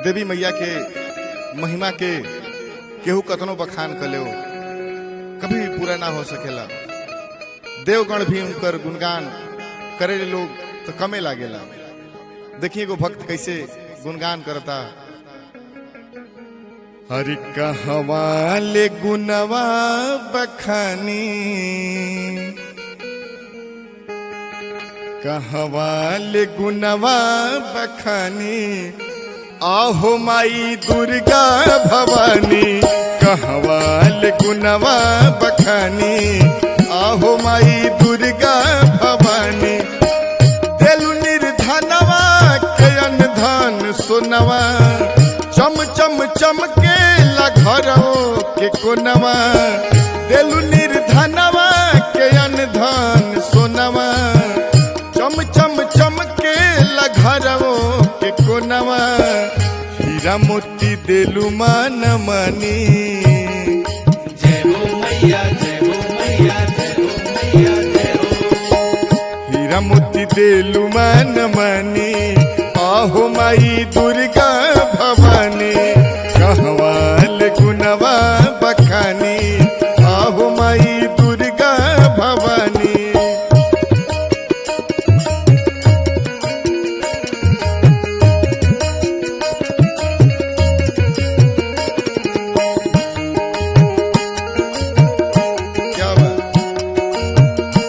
देवी मैया के महिमा के केहू कतनो बखान कर ले कभी भी पूरा ना हो सकेला देवगण भी उनकर गुणगान करे लोग तो कमे लागेला देखिए एगो भक्त कैसे गुणगान करता हरि कहवा ले गुनवा बखानी कहवा ले गुनवा बखानी आहो माई दुर्गा भवानी कहवा ले गुनवा बखानी आहो माई दुर्गा भवानी तेलु निर्धनवा कयन धन सोनवा चम चम चमके घरो के कोनवा तेलु निर्धनवा कयन धन सोनवा चम चम चमके घरो के कोनवा हीरा मोती देलु मान मनी जय हो मैया जय हो मैया जय हो मैया जय हो हीरा मोती देलु मान मनी आहो माई दुर्गा भवानी कहवाल गुनवा बखानी आहो माई दुर्गा भवानी क्या बात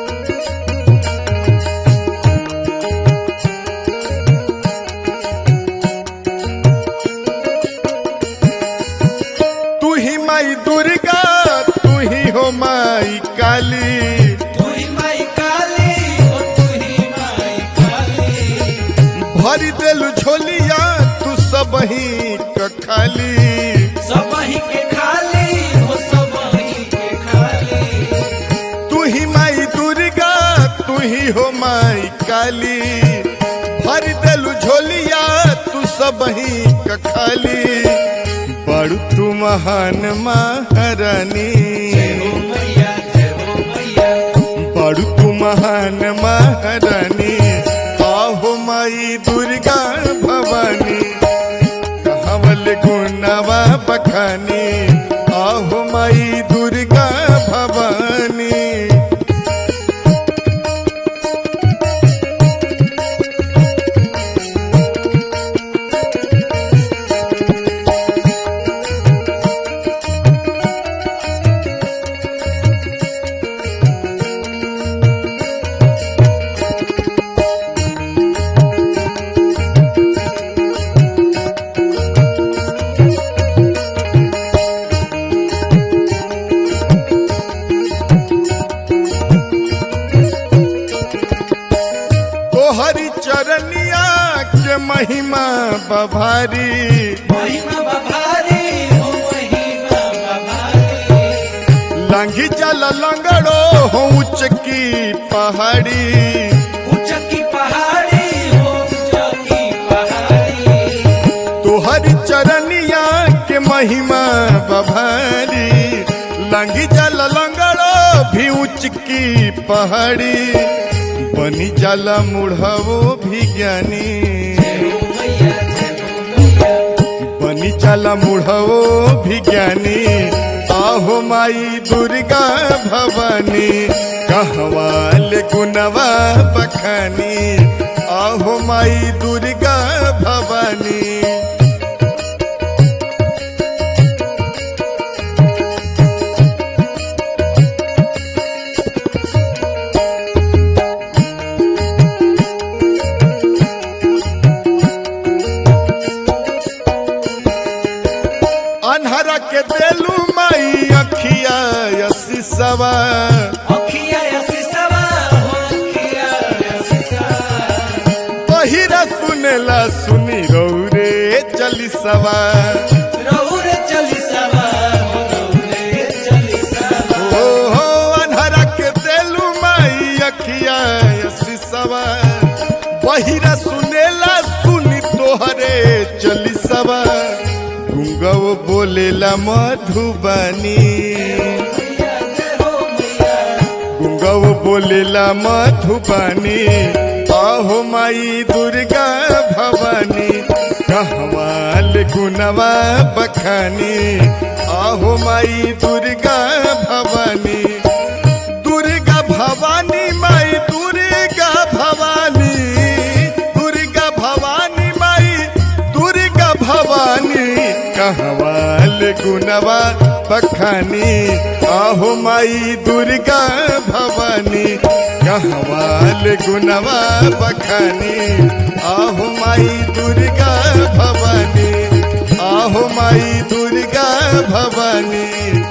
तू ही माई दुर्गा तू ही हो माई काली तू ही माई काली ओ तू ही माई काली भरी देलु झोलिया तू सब ही खाली सब ही के खाली हो सब ही के खाली तू ही माई दुर्गा तू ही हो माई काली भर देलु झोलिया तू सब ही खाली बड़ू तू महान महारानी जय हो मैया जय हो मैया बड़ू तू महान महारानी आहो माई दुर्गा भवानी कहवल गुणवा बखानी आहो माई दुर्गा भवानी तोहरी चरनिया के महिमा बभारी महिमा बभारी हो महिमा बभारी लांघी जल लंगड़ो हो उच्च की पहाड़ी ऊंच की पहाड़ी हो ऊंच की पहाड़ी तोहरी चरनिया के महिमा बभारी लांघी जल लंगड़ो भी उच्च की पहाड़ी बनी जल मुढ़वो भी ज्ञानी जय हो मैया जय हो मैया बनी चला मुढ़वो भी ज्ञानी आहो माई दुर्गा भवानी कहवाल गुनवा बखानी आहो माई दुर्गा भवानी अनहरा के देलू माई अखिया यसी सवा अखिया सिसवा हो अखिया सिसवा पहिरा सुनेला सुनी रौरे चली सवा रहुरे चली सवा हो रहुरे चली सवा ओ हो अनहरा के देलू माई अखिया यसी सवा पहिरा सुनेला सुनी तोहरे चली सवा गुंगव बोलेला मधुबनी मैया जय हो मैया गुंगव बोलेला मधुबनी आहो माई दुर्गा भवानी कहवाल गुनवा बखानी आहो माई दुर्गा भवानी दुर्गा भवानी माई दुर्गा भवानी दुर्गा भवानी माई दुर्गा भवानी कहवाल गुनवा बखानी आहो माई दुर्गा भवानी कहवाल गुनवा बखानी आहो माई दुर्गा भवानी आहो माई दुर्गा भवानी